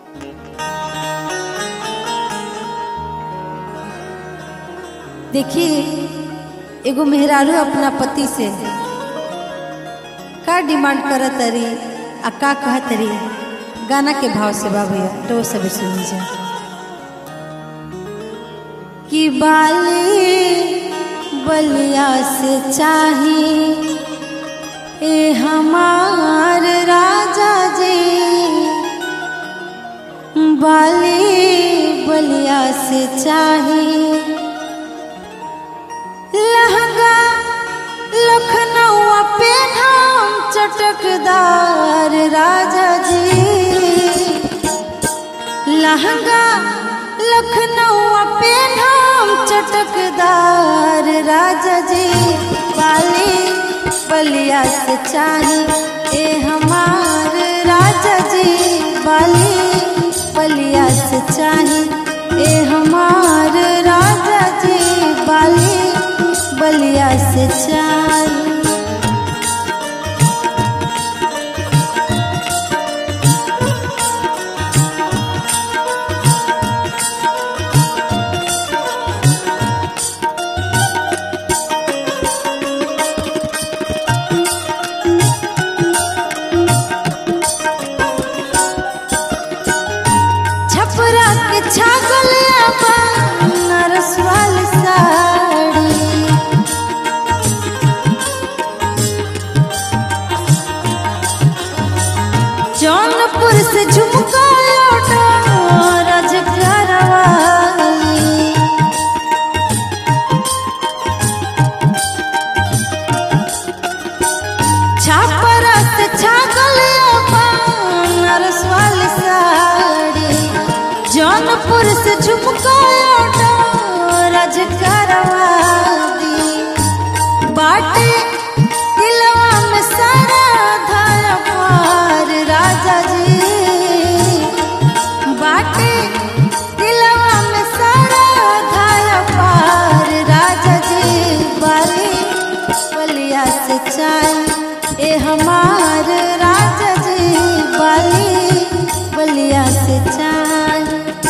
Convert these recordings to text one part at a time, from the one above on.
देखिए एगो मेहरारू अपना पति से का डिमांड करत तरी आ का कहत तरी गाना के भाव से बा भैया तो वो सब सुनी जा कि बाली बलिया से चाही ए हमार राजा जी बाली बलिया से चाही लहंगा लखनऊ पे नाम चटकदार राजा जी लहंगा लखनऊ पे नाम चटकदार राजा जी बाली बलिया से चाही ए हमार राजा जी बाली बलिया से चाही ए हमार राजा जी बाली बलिया से चाही छपरा के छागल आबा नरसवाल साड़ी जौनपुर से झुमका लौटा राजगरवाली छापरा से छागल आबा नरसवाल साड़ी जौनपुर से झुमका लौटा राजगरवाली बाटे दिलवा में सारा धारा पार राजा जी बाटे दिलवा में सारा धारा पार राजा जी बाली बलिया से चाय ए हमार राजा जी बाली बलिया से चाय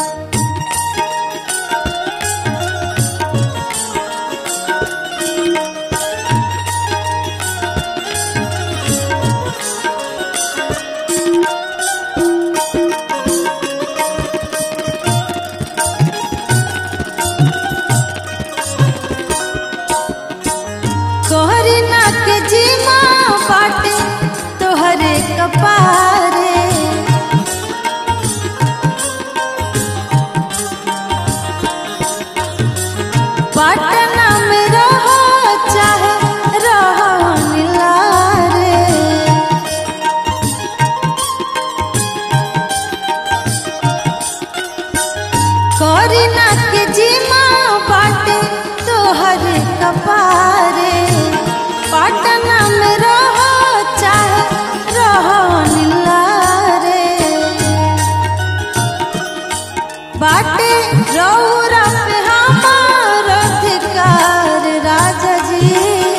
कोहरी ना के जीमा बाटे तोहरे कपारे पटना में रहो चाहे रहो निलारे कोरी ना के जीमा बाटे तोहर कपारे पटना में रहो चाहे रहो निलारे बाटे रौरा पे हमार अधिकार राजा जी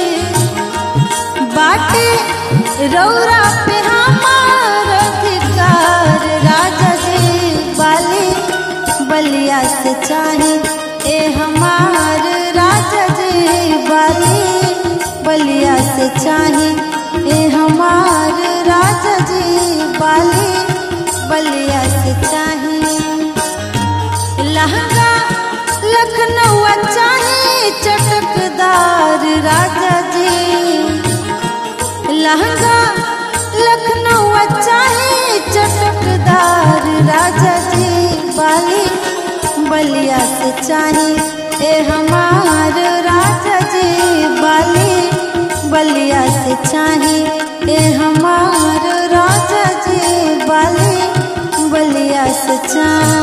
बाटे रौरा पे हमार अधिकार राजा जी बाली बलिया से चाही ए हमार राजा जी बाली बलिया से चाही ए हमार राजा जी बाली बलिया से चाही लहंगा लखनऊ चाहे चटकदार राजा जी लहंगा लखनऊ चाहे चटकदार राजा जी बाली बलिया से चाहे ए हमार राजा जी बाली बलिया से चाहे ए हमार राजा जी बाली बलिया से चाहे